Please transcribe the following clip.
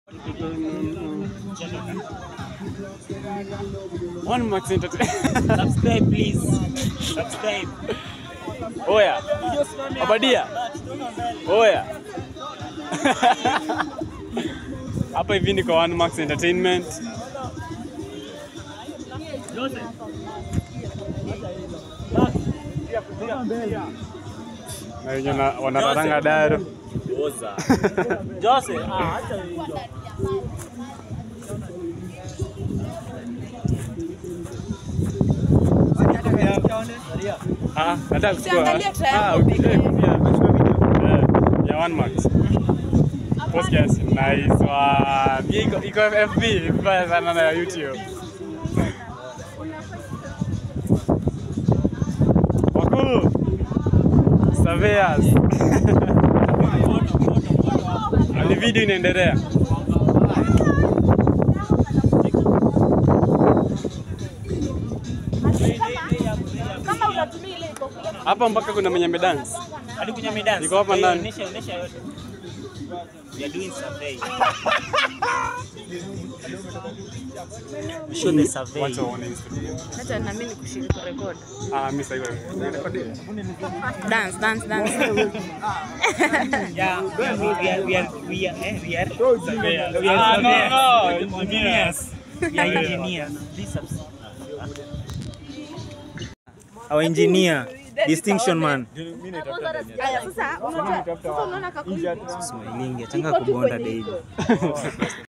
One Max Entertainment. Subscribe please. Subscribe. Oya. Abadia. Oya. Hapa hivi ni kwa One Max Entertainment. Na wenye wana- wanataranga daro. Oza. Jose, ah, acha hiyo. Ah, nataka kuchukua. Usiangalie triangle Ah, pekee. okay, pia. Eh, ya One Max. Podcast nice one. Iko iko FB mbaya sana na YouTube. Wakuu. Surveyors. Ni video inaendelea. Kama unatumia ile iko kule Hapa mpaka kuna mwenye medance. Hadi kunya medans. Iko hapa ndani. Onesha onesha yote. We are doing survey. Show the survey. Watu waone Instagram. hata na mimi kushiriki record. Ah, mimi sasa hiyo. Dance, dance, dance. Yeah, we are we are we are we are eh, we are Surveyors. we are Ah, no, surveyors. no, engineers. We are engineers. Please subscribe. Our engineer, distinction man. Aya, sasa unajua sasa unaona kakuiva. Smiling, atanga kubonda daily.